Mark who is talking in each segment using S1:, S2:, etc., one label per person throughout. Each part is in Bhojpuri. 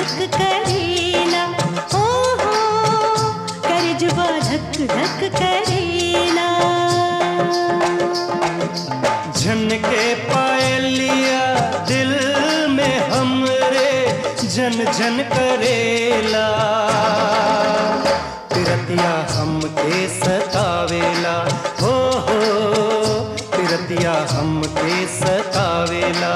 S1: धक करेला ओ हो करजवा धक धक करेला
S2: झन के पायलिया दिल में हमरे जन जन करेला तिरतिया हमके सतावेला हो हो तिरतिया हमके सतावेला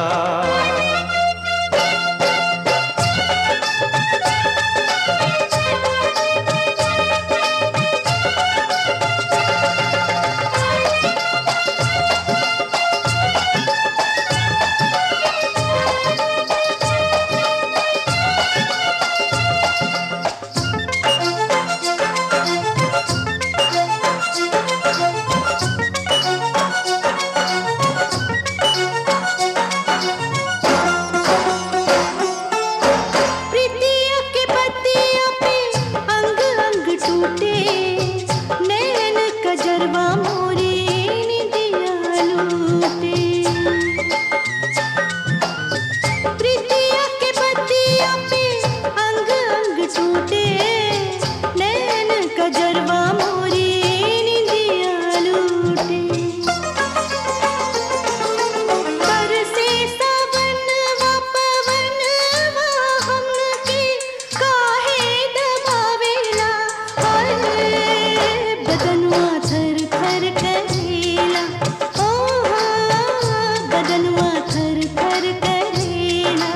S1: प्रीतिया के पतिया पे अंग अंग टूटे नैन कजरवा मोरे निदिया लूटे प्रीतिया के पतिया पे अंग अंग टूटे नैन कजरवा मोरे निदिया लूटे बरसे सावनवा पवनवा हमके काहे दबावेला हाय बदनवा थर थर करेला ओ बदनवा थर थर करेला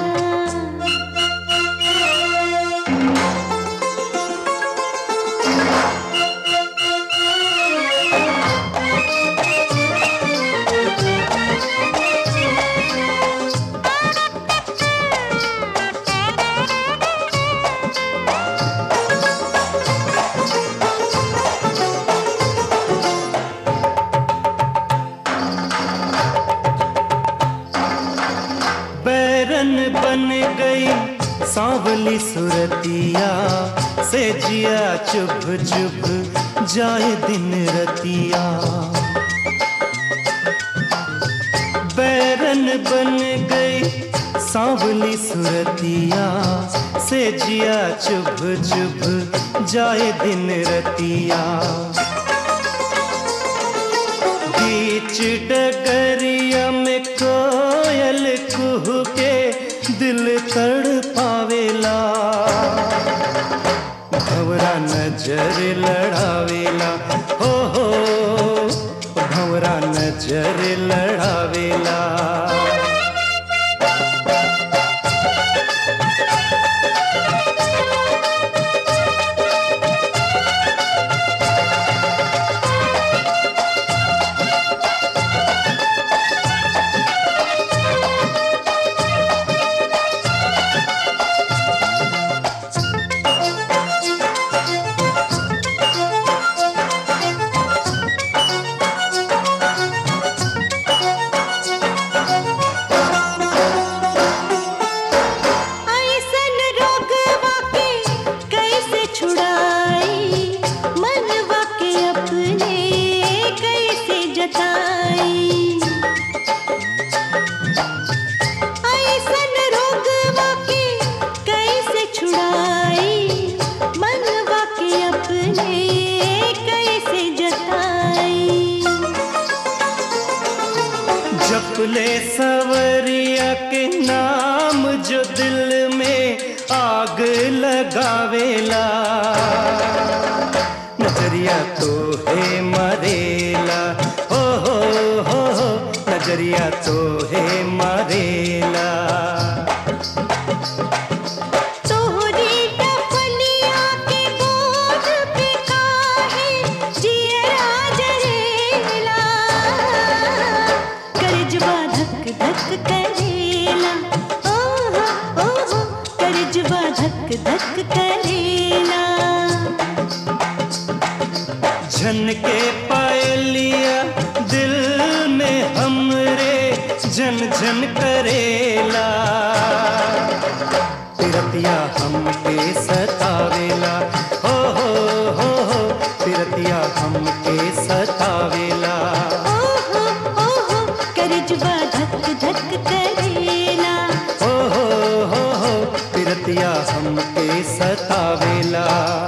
S2: बैरन बन गई सांवली सुरतिया से जिया चुभ चुभ जाए दिन रतिया बैरन बन गई सांवली सुरतिया से जिया चुभ चुभ जाए दिन रतिया बीच डगरिया में कोयल कुह के दिल तड़ पावेला भवरा नजर लड़ावेला हो हो भवरा नजर लड़ावेला
S1: ऐसन रोगवा के कैसे छुड़ाई मनवा के अपने कैसे जताई ऐसन रोगवा के कैसे छुड़ाई मनवा के अपने कैसे जताई
S2: जपले सवरिया के नाम जो दिल में आग लगावेला नजरिया तो है मरेला हो हो हो हो नजरिया तो है मरेला
S1: तोहरी डफलिया के बोझ पे काहे जियरा जरेला करजवा धक धक करेला ओहो ओहो करजवा धक धक करेला
S2: झन के पायलिया दिल में हमरे झन झन करेला तिरतिया हमके सतावेला हो हो हो हो तिरतिया हमके सतावेला
S1: ओहो ओहो करजवा धक धक करेला
S2: हो हो हो हो तिरतिया हम हमके सतावेला